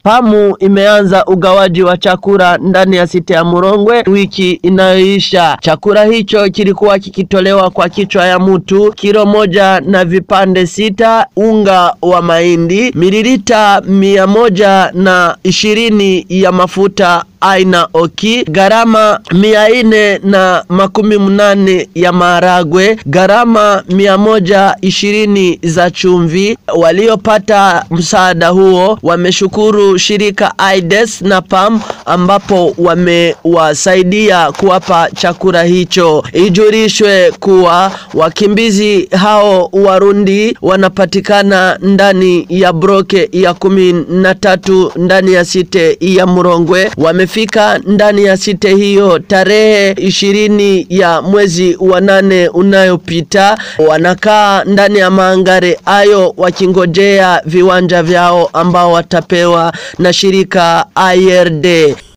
PAMU imeanza ugawaji wa chakula ndani ya site ya Murongwe wiki inayoisha. Chakula hicho kilikuwa kikitolewa kwa kichwa ya mtu kilo moja na vipande sita, unga wa mahindi, mililita mia moja na ishirini ya mafuta aina oki, gharama mia ine na makumi mnane ya maharagwe, gharama mia moja ishirini za chumvi. Waliopata msaada huo wameshukuru shirika AIDS na PAM ambapo wamewasaidia kuwapa chakula hicho. Ijulishwe kuwa wakimbizi hao Warundi wanapatikana ndani ya broke ya kumi na tatu ndani ya site ya Murongwe wame fika ndani ya site hiyo tarehe ishirini ya mwezi wa nane unayopita. Wanakaa ndani ya maangare ayo wakingojea viwanja vyao ambao watapewa na shirika IRD.